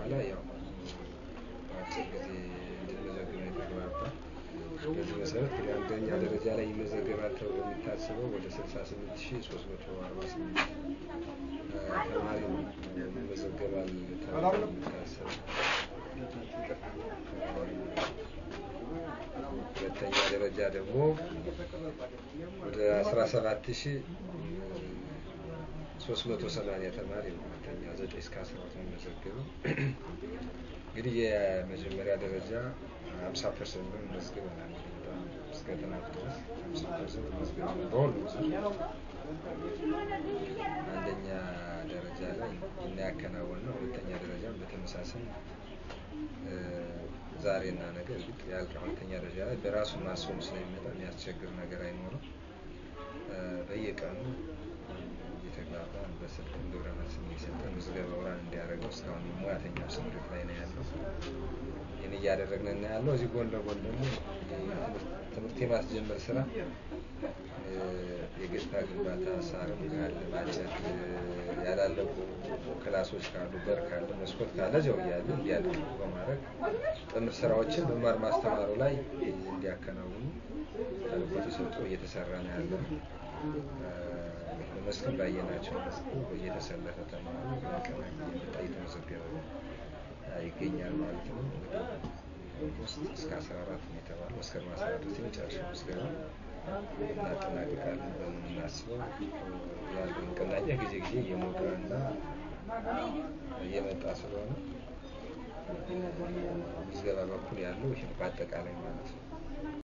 በኋላ ያው በአጭር ጊዜ እንድንመዘግብ ነው የተግባባ። በዚህ መሰረት እንግዲህ አንደኛ ደረጃ ላይ ይመዘገባል ተብሎ የሚታስበው ወደ 68348 ተማሪ ነው ይመዘገባል ተብሎ የሚታሰበው። ሁለተኛ ደረጃ ደግሞ ወደ 17380 ተማሪ ነው ሁለተኛ 9 እስከ 12 የሚመዘገበው። እንግዲህ የመጀመሪያ ደረጃ 50 ፐርሰንት ነው መዝግበናል። በጣም እስከ ጥናት ድረስ 50 ፐርሰንት መዝግበናል በሁሉም ዙር። አንደኛ ደረጃ ላይ እናያከናወን ነው። ሁለተኛ ደረጃም በተመሳሳይ ዛሬና ነገ እርግጥ ያልቃ ሁለተኛ ደረጃ ላይ በራሱ ማስሆኑ ስለሚመጣ የሚያስቸግር ነገር አይኖርም። በየቀኑ እየተግባባን በስልክ ግብረ መልስም እየሰጠን ምዝገባው ራን እንዲያደርገው እስካሁን ሙያተኛው ስምሪት ላይ ነው ያለው። ይህን እያደረግን እና ያለው እዚህ ጎን ለጎን ደግሞ ትምህርት የማስጀመር ስራ የገጽታ ግንባታ ሳርም ካለ ማጨድ ያላለቁ ክላሶች ካሉ በር ካለ መስኮት ካለ እዚያው እያለ እንዲያልቅ በማድረግ ጥምር ስራዎችን መማር ማስተማሩ ላይ እንዲያከናውኑ ተልዕኮ ተሰጥቶ እየተሰራ ነው ያለው። በመስክም ባየናቸው መስክ እየተሰለፈ ተማሪ በቀናት እየመጣ እየተመዘገበ ይገኛል ማለት ነው። እንግዲህ ውስጥ እስከ 14 ነው የተባለው መስከረም 14 ድረስ የመጨረሻው ምዝገባ እናጠናቅቃለን ብለን የምናስበው ያለው ንቅናቄ ጊዜ ጊዜ እየሞቀ እና እየመጣ ስለሆነ ምዝገባ በኩል ያለው ይህ በአጠቃላይ ማለት ነው።